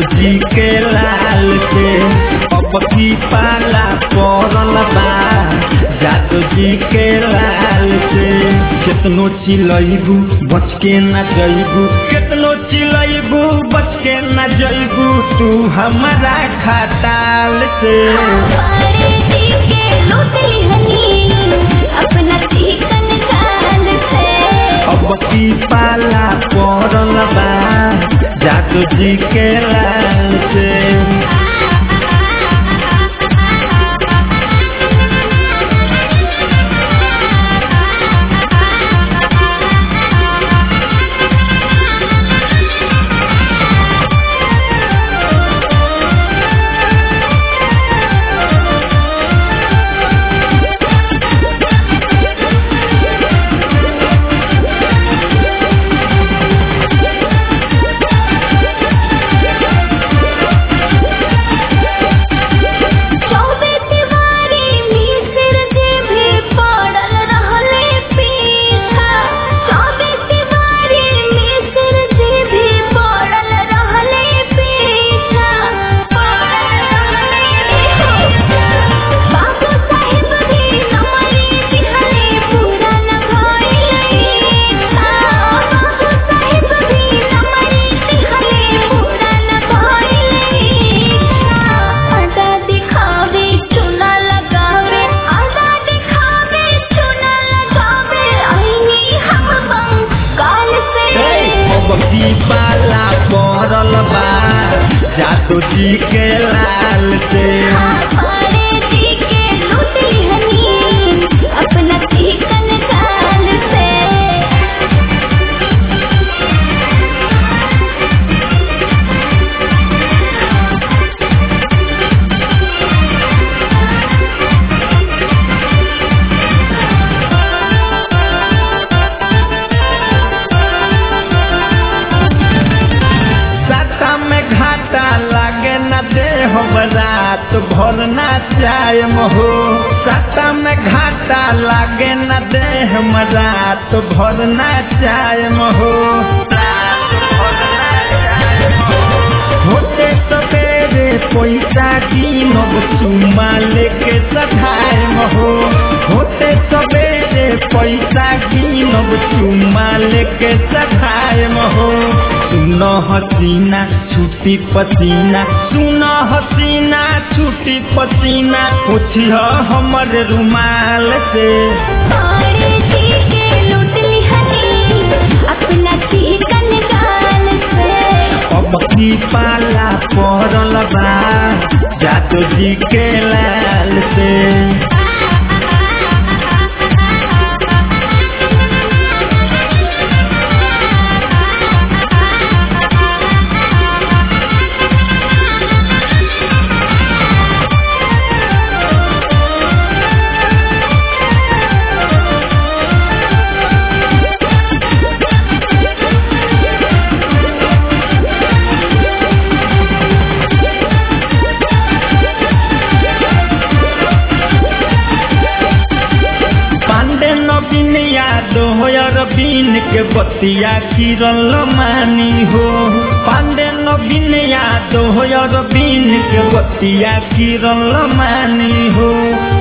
जी के लाल से अब की पाला पड़ल बा जादू जी के लाल से केतनो चिलैबू बच के न जैबू केतनो चिलैबू बच के न जैबू तू हमारा खटाल से हमारे जी के लूटली हनी अपना चिकन चाल से अब की पाला पड़ल बा जादू जी के लाल से चौबे तिवारी मिसिर जी भी पड़ल रहले पीछा चौबे तिवारी मिसिर जी भी पड़ल रहले पीछा बाबू साहिब भी नमरी दिहले पूरा न भइले बाबू साहिब भी नमरी दिहले पूरा न भइले आधा दिखावे चुना लगावे आधा दिखावे चुना लगावे आईनी हम बंगाल से अब की पाला पड़ल बा जादू जी के लाल से हमारे जी के लूटली हनी अपना चिकन चाल से साता में घाटा लागे न दे हो रात भर ना चाय हो साता में घाटा लागे न दे हम रात भर ना चाय हो होते सवेरे पैसा कीनब चुमा लेके सधाय हो होते सवेरे पैसा कीनब चुमा लेके सधाय हो सुन हसीना छुट्टी पसीना सुन हसीना छुट्टी पसीना पूछिह हमर रुमाल से हमारे जी के लूटली हनी अपना चिकन चाल से अब की पाला पड़ल बा जादू जी के लाल से पांडे नवीन यादव अरबीन के बतिया किरल मानी हो पांडे नवीन यादव अरबीन के बतिया किरल मानी हो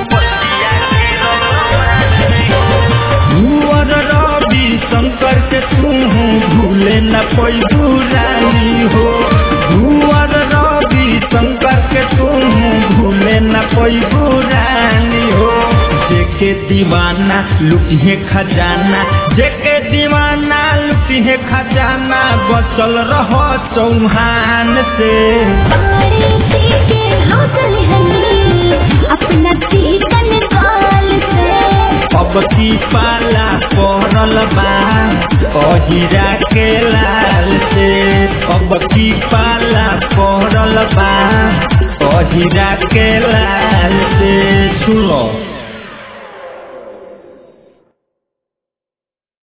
भूअर रवि शंकर के तू भूले न पैबू रानी हो भूअर रवि शंकर के तू भूले न पैबू रानी हो जेके दीवाना लुटिहे खजाना जेके दीवाना लुटिहे खजाना बचल रह चौहान से हमारे जी के लूटली हनी अपना चिकन चाल से अब की पाला पड़ल बा अहिरा के लाल से अब की पाला पड़ल बा अहिरा के लाल से सुनो